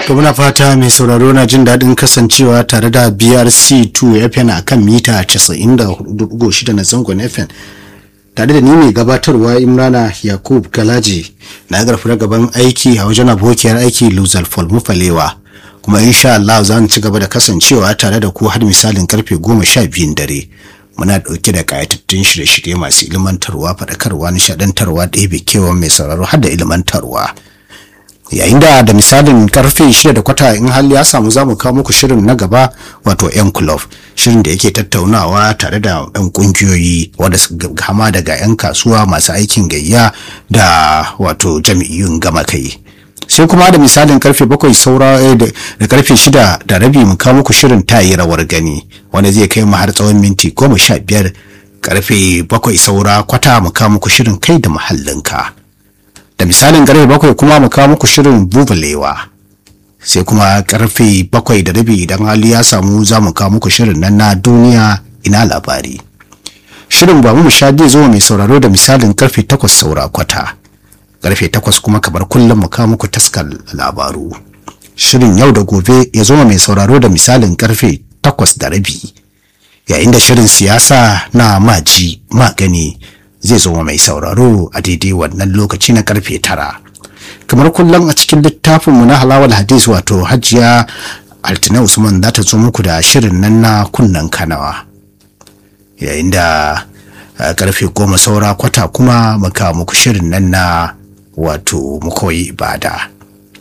To muna fata mai sauraro na jin daɗin kasancewa tare da BRC2 FM a kan mita 94.6 na zangon FM. Tare da ni mai gabatarwa Imrana Yakub Galaji na garfi gaban aiki a wajen abokiyar aiki Luzal Mufalewa. Kuma insha Allah za mu ci gaba da kasancewa tare da ku har misalin karfe goma sha biyun dare. Muna ɗauke da ƙayatattun shirye-shirye masu ilmantarwa, faɗakarwa, nishaɗantarwa, ɗebe kewan mai sauraro har da ilmantarwa. yayin da da misalin karfe shida da kwata in hali ya samu za mu kawo muku shirin na gaba wato yan club shirin da yake tattaunawa tare da yan kungiyoyi wanda kama daga yan kasuwa masu aikin gayya da wato jami'in gama kai sai kuma da misalin karfe bakwai saura da karfe shida da rabi mu kawo muku shirin tayi rawar gani wanda zai kai mu har tsawon minti goma sha biyar karfe bakwai saura kwata mu kawo muku shirin kai da muhallinka. da misalin karfe bakwai kuma mu kawo muku shirin bubalewa sai kuma karfe bakwai da rabi idan hali ya samu za mu kawo muku shirin nan na duniya ina labari shirin ba mu sha zo mai sauraro da misalin karfe takwas saura kwata karfe takwas kuma kamar kullum mu kawo muku taskar labaru shirin yau da gobe ya zo mai sauraro da misalin karfe takwas da rabi yayin da shirin siyasa na maji magani zai zo mai sauraro a daidai wannan lokaci na karfe tara kamar kullum a cikin littafinmu na halawar hadis wato hajiya altina usman za ta zo muku da shirin nan na kunnen kanawa yayin da karfe goma saura kwata kuma muka muku shirin nan na wato mukoyi ibada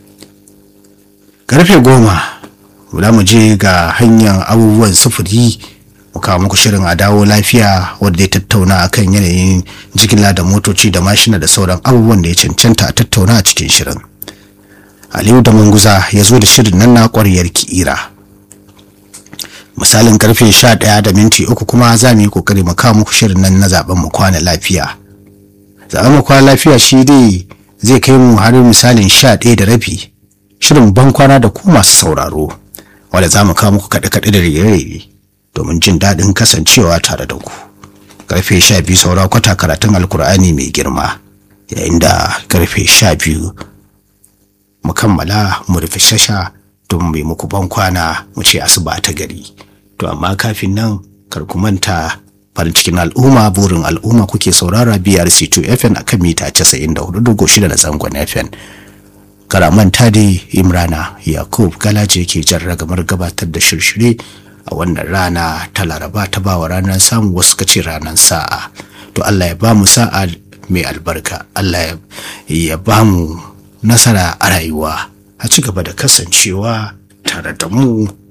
karfe goma za mu je ga hanyar abubuwan sufuri kawo muku shirin a dawo lafiya wanda ya tattauna akan yanayin jigila da motoci da mashina da sauran abubuwan da ya cancanta a tattauna a cikin shirin aliyu da manguza ya zo da shirin nan na ƙwaryar ki'ira misalin karfe 11 da minti uku kuma za mu yi kokari mu kawo muku shirin nan na zaben mu kwana lafiya zaben mu kwana lafiya shi dai zai kai mu har misalin 11 da rabi shirin ban kwana da ku masu sauraro wanda za mu kawo muku kaɗe-kaɗe da rere-rere domin jin daɗin kasancewa tare da ku karfe sha biyu saura kwata karatun alkur'ani mai girma yayin da karfe sha biyu mu kammala mu rufe shasha don mai muku ban kwana mu ce asuba ta gari to amma kafin nan kar ku manta farin cikin al'umma burin al'umma kuke saurara brc2 fm a kan mita 94.6 na zangon fm karamanta da imrana yakub galaje ke jan ragamar gabatar da shirshire a wannan rana ta laraba ta bawa ranar samu wasu kace ranar sa'a to Allah ya ba mu sa'a mai albarka Allah ya ba mu nasara a rayuwa a ci gaba da kasancewa tare da mu